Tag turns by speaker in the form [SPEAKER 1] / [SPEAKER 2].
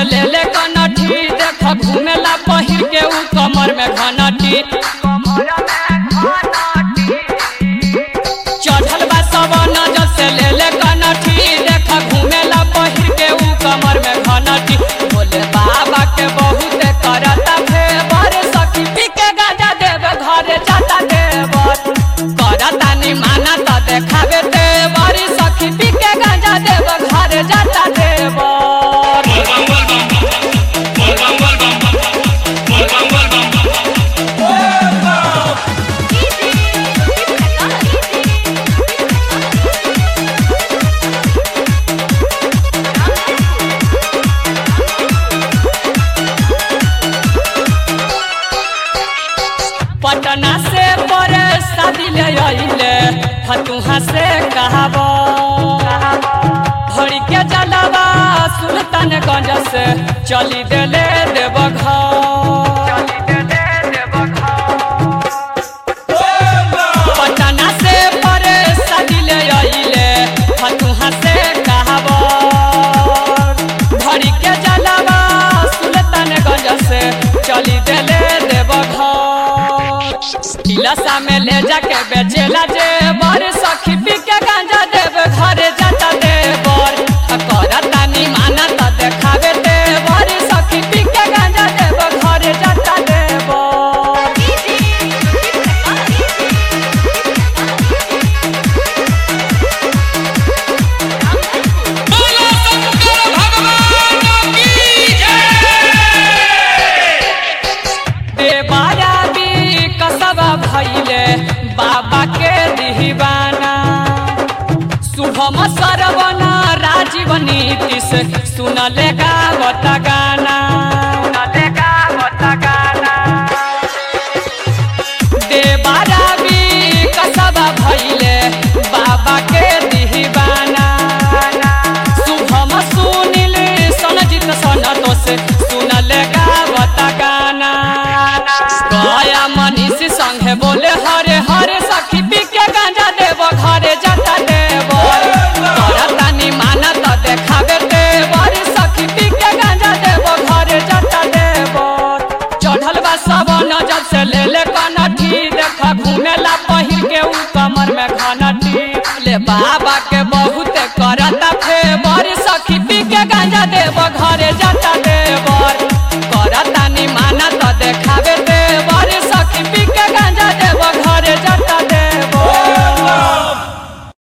[SPEAKER 1] से ले ले कनठी देख घूमेला पहिर के ऊ कमर में घनटी चढ़ल बा सवन जब से ले ले कनठी देख घूमेला पहिर के ऊ कमर में घनटी बोले बाबा के बहुत करता फेवर सखी पी के गाजा देव घरे जाता देवर करता नि माना त देखावे देवर सखी पी के गाजा देव घरे जाता देवर पटना से पर शादी ले आइले फतुहा से कहब भरी के जलवा सुल्तानगंज से चली देले देव पटना से पर शादी ले आइले फतुहा से कहब भरी के जलवा सुल्तानगंज से चली देले देव टिलसा में ले जाके बेचेला जेबर सखी पी के गांजा देव घरे जाता देवर करता नि माना त देखावे देवर सखी पी के गांजा देव घरे जाता देवर
[SPEAKER 2] बोलो शंकर भगवान की जय
[SPEAKER 1] देवारा भी कसबा भैले बाबा के दीवाना शुभम सरवना राजीव नीतीश सुनले गावत गाना देवारा भी कसबा भैले बाबा के दीवाना शुभम सुनिल सनजीत सनतोष सुनल गावत गाना गया मनीष संगे बोले हरे हरे सखी पी के गांजा देव घरे जाता देव करतानी माना त देखावे देवर सखी पी के गांजा देव घरे जाता देव चढ़ल बा सबन जब से ले ले कनठी देख घूमेला पहिर के ऊ कमर में घनटी ले बाप